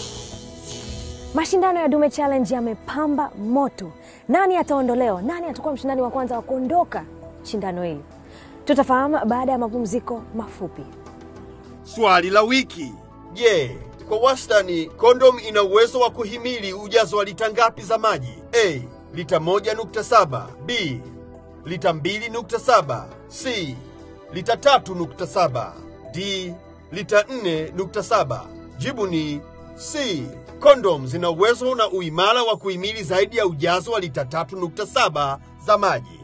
Mashindano ya Dume Challenge yamepamba moto. Nani ataondolewa? Nani atakuwa mshindani wa kwanza wa kuondoka shindano hili? Tutafahamu baada ya mapumziko mafupi. Swali la wiki. Je, kwa wastani kondom ina uwezo wa kuhimili ujazo wa lita ngapi za maji? A. Lita 1.7, B. Lita 2.7, C. Lita 3.7, D. Lita 4.7. Jibu ni C. Kondom zina uwezo na uimara wa kuhimili zaidi ya ujazo wa lita 3.7 za maji.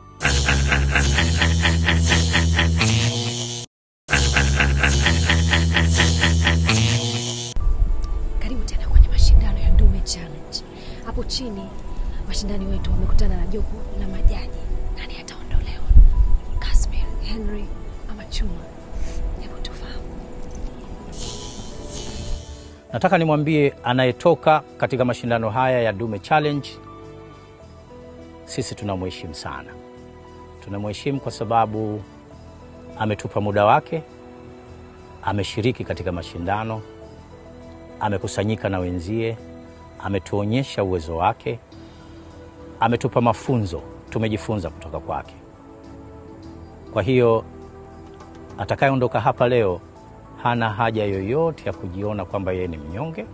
Karibu tena kwenye mashindano ya Dume Challenge. Hapo chini washindani wetu wamekutana na jopo la majaji. Nani ataondolewa? Kasmir, Henry ama Chuma? Hebu tufahamu. Nataka nimwambie anayetoka katika mashindano haya ya Dume Challenge, sisi tunamheshimu sana. Tunamheshimu kwa sababu ametupa muda wake, ameshiriki katika mashindano, amekusanyika na wenzie, ametuonyesha uwezo wake, ametupa mafunzo, tumejifunza kutoka kwake. Kwa hiyo atakayeondoka hapa leo hana haja yoyote ya kujiona kwamba yeye ni mnyonge,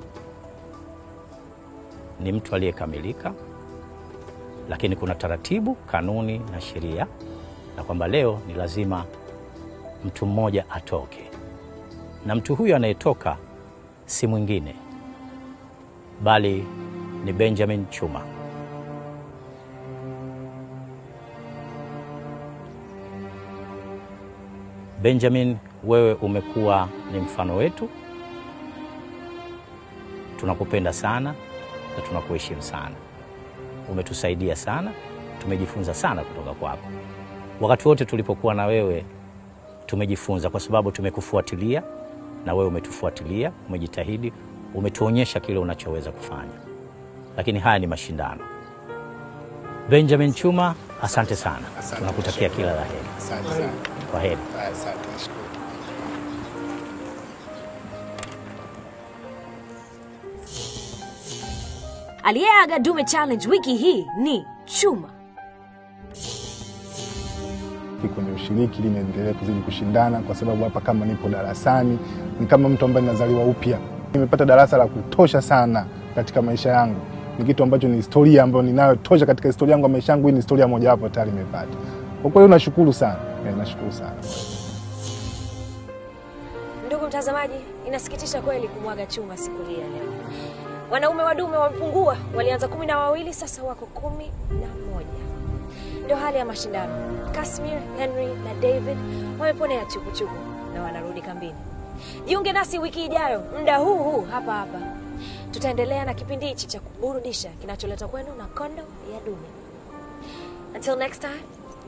ni mtu aliyekamilika, lakini kuna taratibu, kanuni na sheria, na kwamba leo ni lazima mtu mmoja atoke, na mtu huyo anayetoka si mwingine bali ni Benjamin Chuma. Benjamin, wewe umekuwa ni mfano wetu, tunakupenda sana na tunakuheshimu sana. Umetusaidia sana, tumejifunza sana kutoka kwako. Wakati wote tulipokuwa na wewe tumejifunza, kwa sababu tumekufuatilia na wewe umetufuatilia, umejitahidi, umetuonyesha kile unachoweza kufanya, lakini haya ni mashindano. Benjamin Chuma, asante sana, tunakutakia kila la heri. Asante sana. Kwa heri. Asante, nashukuru. Aliyeaga Dume Challenge wiki hii ni Chuma. kwenye ushiriki ili niendelee kuzidi kushindana, kwa sababu hapa kama nipo darasani ni kama mtu ambaye nazaliwa upya. Nimepata darasa la kutosha sana katika maisha yangu, ni kitu ambacho ni historia ambayo ninayo tosha katika historia yangu ya maisha yangu. Hii ni historia mojawapo tayari nimepata. Kwa kweli nashukuru sana eh, nashukuru sana. Ndugu mtazamaji, inasikitisha kweli kumwaga Chuma siku hii ya leo. Wanaume wa dume wamepungua, walianza kumi na wawili, sasa wako kumi na moja. Ndio hali ya mashindano. Kasmir, Henry na David wameponea chupuchupu na wanarudi kambini. Jiunge nasi wiki ijayo muda huu huu hapa hapa, tutaendelea na kipindi hichi cha kuburudisha kinacholetwa kwenu na Kondo ya Dume. Until next time.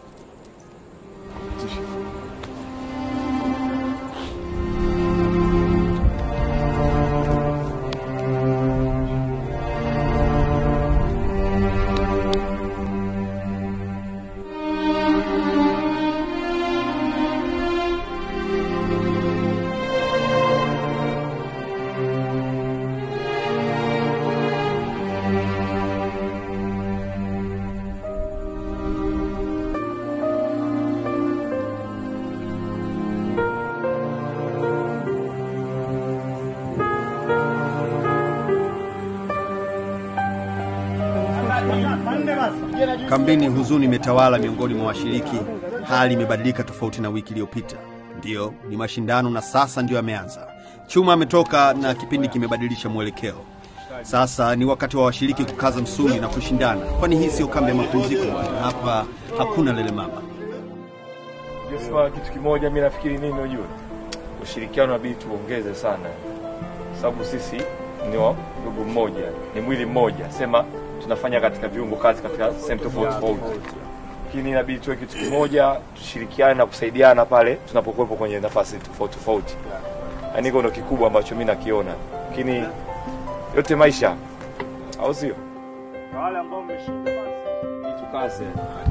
Kambini huzuni imetawala miongoni mwa washiriki. Hali imebadilika tofauti na wiki iliyopita. Ndiyo, ni mashindano na sasa ndiyo yameanza. Chuma ametoka na kipindi kimebadilisha mwelekeo. Sasa ni wakati wa washiriki kukaza msuli na kushindana, kwani hii sio kambi ya mapumziko. Hapa hakuna lele mama. Joshua, kitu kimoja mi nafikiri nini, unajua ushirikiano inabidi tuongeze sana, sababu sisi ni wa ndugu mmoja, ni mwili mmoja, sema tunafanya katika viungo kazi katika sehemu tofauti tofauti, lakini inabidi tuwe kitu kimoja, tushirikiane na kusaidiana pale tunapokuwepo kwenye nafasi tofauti tofauti. Yaani hiko ndo kikubwa ambacho mi nakiona, lakini yote maisha, au sio? wale ambao mmeshinda basi Tukaze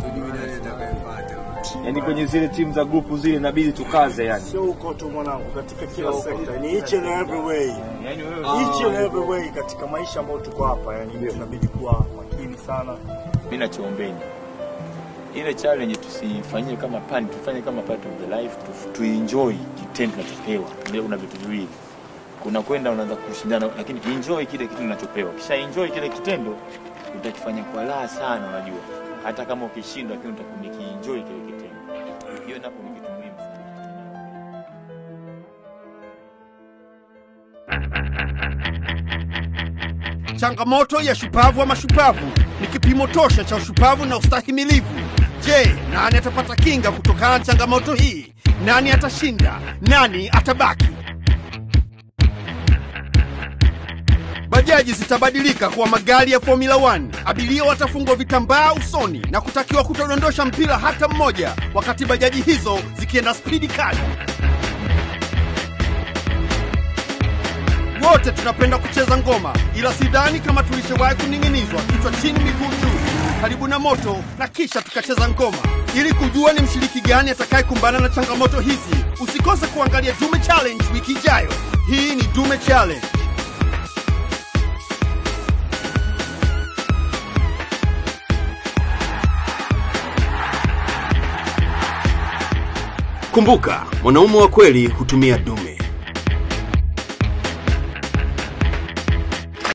yaani kwenye zile timu za grupu zile inabidi tukaze yani. sio huko tu mwanangu, katika kila Sio huko sekta, tu. ni each and every way, Yani wewe each and every way katika maisha ambayo tuko hapa, yani tunabidi kuwa makini sana. mi nachoombeni ile challenge tusifanyie kama pani, tufanye kama part of the life, tu, tuenjoy kitendo tunachopewa. Ndio, kuna vitu viwili, kuna kwenda unaanza kushindana, lakini enjoy kile kitu unachopewa. Kisha enjoy kile kitendo, utakifanya kwa raha sana, unajua hata kama ukishindwa, lakini utakuwa umekienjoy kile kitendo. Hiyo napo ni kitu muhimu sana. Changamoto ya shupavu wa mashupavu ni kipimo tosha cha ushupavu na ustahimilivu. Je, nani atapata kinga kutokana na changamoto hii? Nani atashinda? Nani atabaki? Bajaji zitabadilika kuwa magari ya Formula 1. Abiria watafungwa vitambaa usoni na kutakiwa kutodondosha mpira hata mmoja wakati bajaji hizo zikienda spidi kali. Wote tunapenda kucheza ngoma, ila sidhani kama tulishawahi kuning'inizwa kichwa chini, miguu juu, karibu na moto na kisha tukacheza ngoma. Ili kujua ni mshiriki gani atakayekumbana na changamoto hizi, usikose kuangalia Dume Challenge wiki ijayo. Hii ni Dume Challenge. Kumbuka, mwanaume wa kweli hutumia dume.